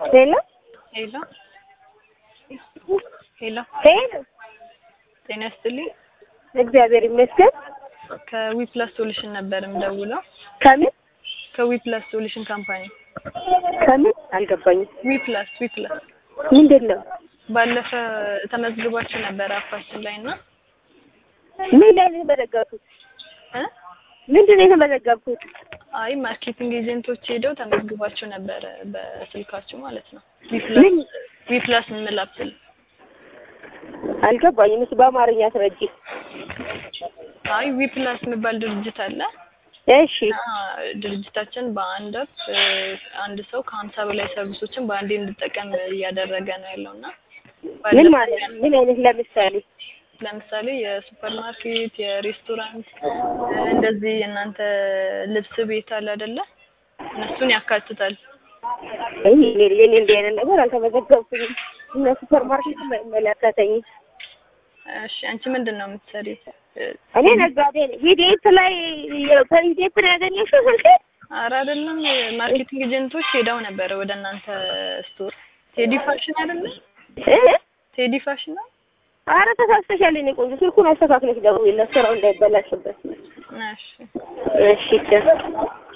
ሄሎ ሄሎ ሄሎ ሄሎ፣ ጤና ይስጥልኝ። እግዚአብሔር ይመስገን። ከዊፕላስ ሶሉሽን ነበር የምደውለው። ከምን ከዊፕላስ ሶሉሽን ካምፓኒ ከምን አልገባኝም። ዊፕላስ ዊፕላስ ምንድን ነው? ባለፈ ተመዝግባችሁ ነበር አፓችን ላይ እና ምን ላይ ነው የተመዘገብኩት? እ ምንድን ነው የተመዘገብኩት? አይ ማርኬቲንግ ኤጀንቶች ሄደው ተመዝግባችሁ ነበረ በስልካችሁ ማለት ነው። ምን ዊፕላስ ዊፕላስ ምን አፕል አልገባኝም። እሱ በአማርኛ አስረጂ። አይ ዊፕላስ የሚባል ድርጅት አለ እሺ እና ድርጅታችን በአንድ አፕ አንድ ሰው ከሀምሳ በላይ ሰርቪሶችን በአንዴ እንድጠቀም እያደረገ ነው ያለው እና ምን ማለት ነው? ምን አይነት ለምሳሌ ለምሳሌ የሱፐር ማርኬት፣ የሬስቶራንት እንደዚህ የእናንተ ልብስ ቤት አለ አይደለ? እነሱን ያካትታል። አይ እኔ እኔ እንዲህ አይነት ነገር አልተመዘገብኩኝም። እና ሱፐር ማርኬት አይመለከተኝም። እሺ አንቺ ምንድን ነው የምትሰሪ? እኔ ነጋዴ ነኝ። ሂዴት ላይ ከሂዴት ነው ያገኘሽው ስልኬ? ኧረ አይደለም ማርኬቲንግ ኤጀንቶች ሄደው ነበረ ወደ እናንተ ስቶር። ቴዲ ፋሽን አይደለ? እ ቴዲ ፋሽን ነው። ኧረ ተሳስተሻል። እኔ ቆንጆ ስልኩን አስተካክለሽ ደውዪለት ስራው እንዳይበላሽበት። እሺ እሺ ቻው።